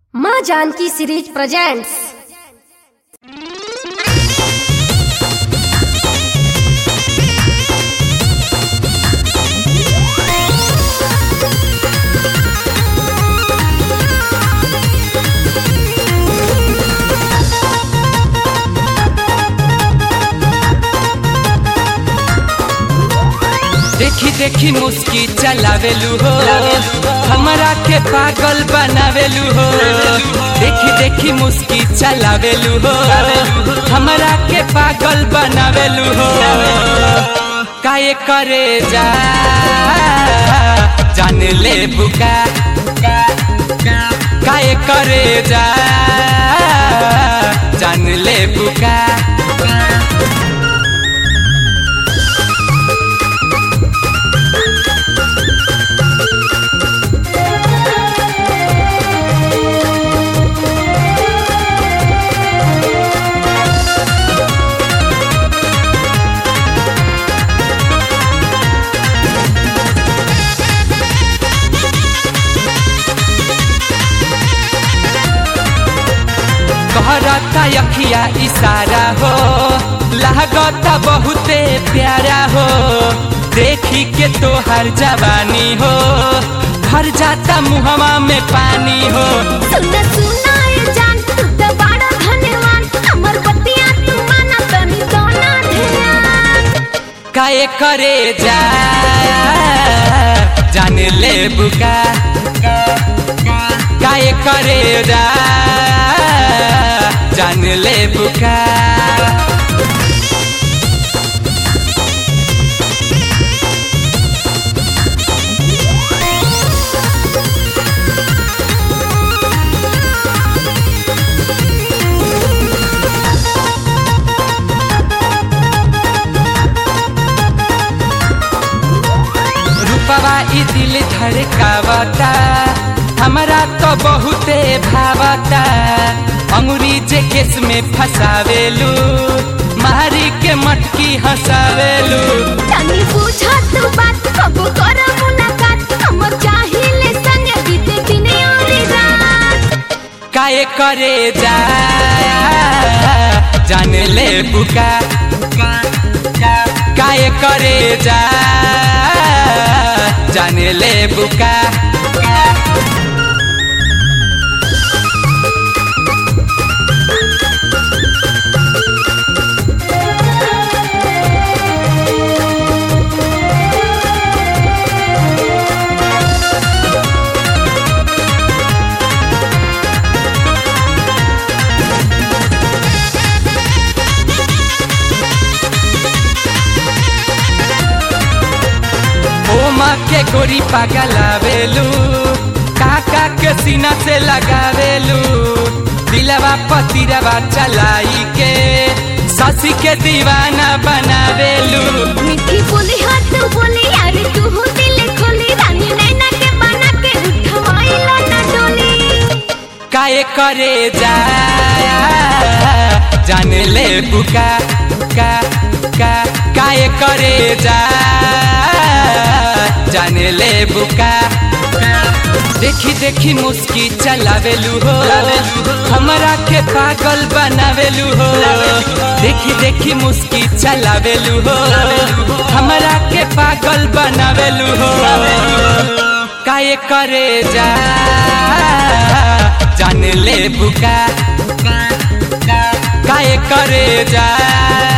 माँ Janaki series presents देखी देखी मुस्की चलावेलू हो हमरा के पागल बनावेलू हो देखी देखी मुस्की चलावेलू हो हमरा के पागल बनावेलू हो काये करे जा जान ले बुका काये करे जा जान ले बुका कहरता यखिया इशारा हो लागता बहुते प्यारा हो देखी के तो हर जवानी हो भर जाता मुहवा में पानी हो सुना सुना ये जान तू तो बड़ा धन्यवान हमर बतिया तू माना तनी दोना ध्यान काये करे जा जान ले बुका काये करे जा जान ले बुका रूपवा ई दिल धड़कावता हमरा तो बहुते भावता अंगुरी जे केस में फसावेलू मारी के मटकी हंसावेलू तनी बुझा तू बात कबो कर मुलाकात हमर चाहिले संग बीते दिन और रात काये करे जा जान ले बुका काये करे जा जान ले बुका ओ माँ के गोरी पागलावेलू काका के सीना से लगावेलू दिलवा पतिरवा चलाई के ससी के दीवाना बनावेलू मीठी बोली हाथ बोली यार तू हो दिल खोली रानी नैना के बना के उठवाइला ना डोली काये करे जा जान ले बुका का का काये करे जा जान ले बुका देखी देखी मुस्की चलावेलू हो हमरा के पागल बनावेलू हो देखी देखी मुस्की चलावेलू हो हमरा के पागल बनावेलू हो काये करे जा जान ले बुका काये करे जा